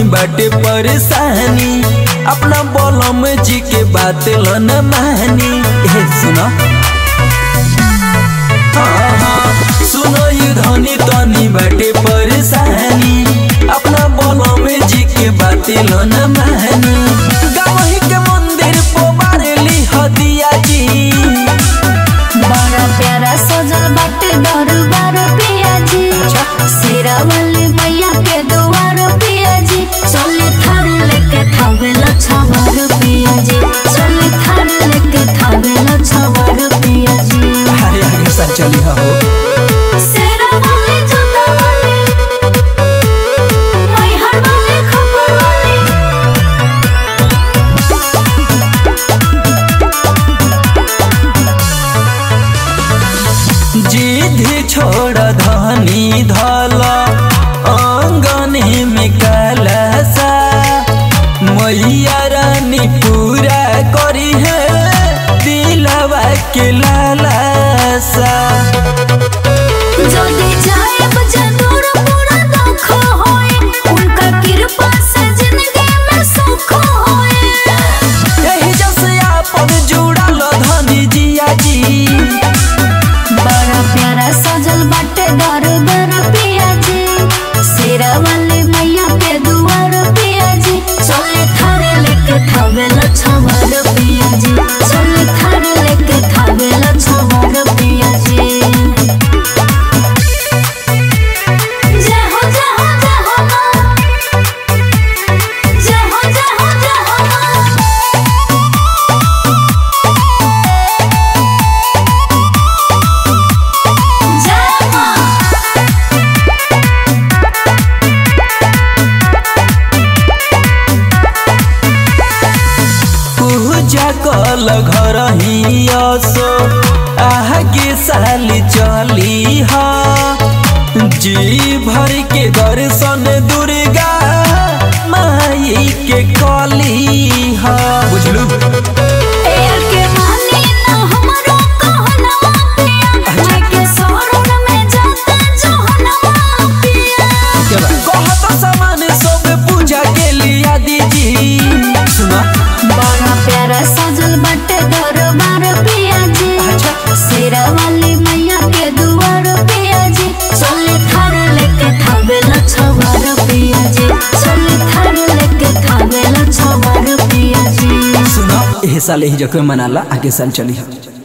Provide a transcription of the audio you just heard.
बाटे परेशानी अपना बलम जी के बात ल न मानी ए सुनो हाँ, हाँ, सुनो ये धनी तनी बाटे परेशानी अपना बलम जी के बात ल न मानी गावही के मंदिर पो बारेली हदिया जी बड़ा प्यारा सजल बाटे दरबार पियाजी शेरा वाली मैया के दुआर पियाजी चले थार लेके थावे लछवार पियाजी चले थार लेके थावे लछवार पियाजी अरे आगे सर चली हो शेरा वाली जोता वाली मैहर वाली खबर वाली जिद छोड़ धनी धल अंगने में कलसा मैया रानी पूरा करी है दिलवा के लालसा যদি जाएब जरूर पूरा दुख होए उनका कृपा से जिंदगी में सुख होए यही जैसे आपन जुड़ल धनी जिया जी बड़ा प्यारा सजल बाटे दरबार पिया जी शेरा वाली मैया के दुआर पिया जी चले थारे लेके थावे लछवार पिया जी चले थारे लेके थावे लछवार पिया जी जय हो जय हो जय हो माँ जय हो जय हो जय हो माँ जय माँ पूजा कल घर ही असो आगे साल चली हा जी भर के दर्शन दुर्गा माई के कली हा बुझलू एयर के मानी ना हमरो कहनवा पिया मैं के शरण में जाते जहनवा पिया कहत सामान सब पूजा के लिया दीजी सुना बड़ा प्यारा सजल बाटे दरबार पिया जी शेरा वाली मैया के दुआर पिया जी चले थार लेके थावे लछवार पिया जी चले थार लेके थावे लछवार पिया जी सुना एह साल ही जख्म मनाला आगे साल चली हा